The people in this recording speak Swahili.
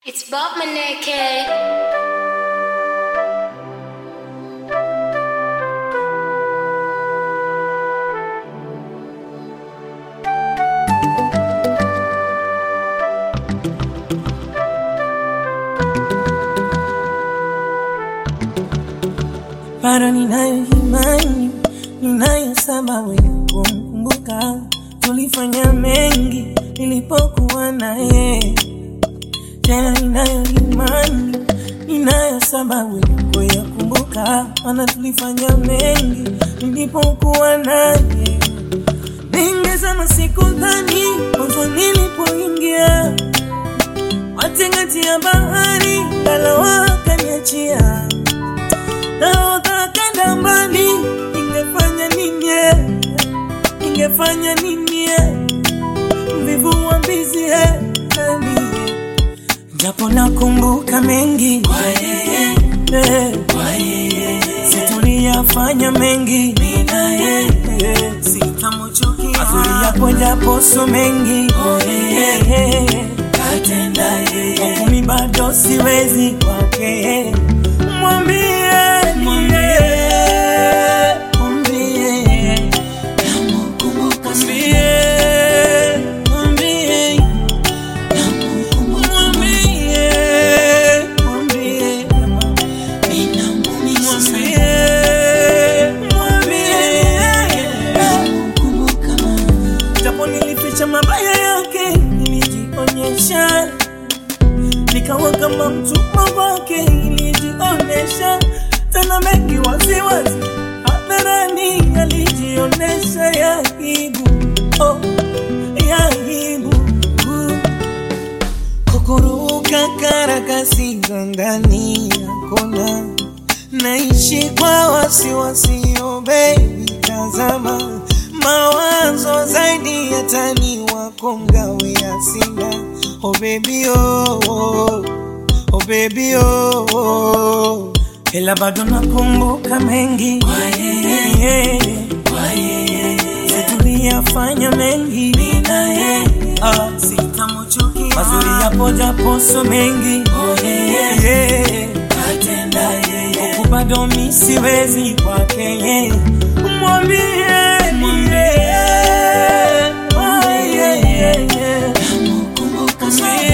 It's Bob Maneke. bado ninayo imani, ninayo sababu ya kumkumbuka. Tulifanya mengi nilipokuwa naye, tena ninayo imani, ninayo sababu ya kuyakumbuka, maana tulifanya mengi nilipokuwa naye. Ningesema sikudhani mwanzo nilipoingia matingati ya bahari, ngalawa akaniachia nahodha kanda mbali, ningefanya nini? eh? Ningefanya nini? eh? Mvivu wa mbizi eh, nani, eh? japo nakumbuka mengi kwa yeye, eh, kwa yeye, situliyafanya mengi mina yeye, sitamchukia mazuri yapo japo so mengi kwa yeye, katenda yeye, kumi bado siwezi kwake mwambie mwambie mwambie namkumbuka mwambie mwambie mwambie mwambie mwambie mwambie japo nilificha mabaya yake nilijionyesha nikawa kama mtumwa wake, ilijionesha tena mengi waziwazi hadharani, alijionesha ya aibu, oh, ya aibu kukuruka karakasi za ndani ya kona, naishi kwa wasiwasi, oh baby, tazama mawazo zaidi ya tani wako ngawe ya sina oh baby oh, oh, oh baby oh, oh. Ila bado nakumbuka mengi kwa yeye, kwa yeye, tuliyafanya mengi mina yeye, ah, sitamchukia mazuri yapo japo so mengi oh yeye, katenda yeye, huku bado mi siwezi kwake yeye, mwambie mwambie mwambie mwambie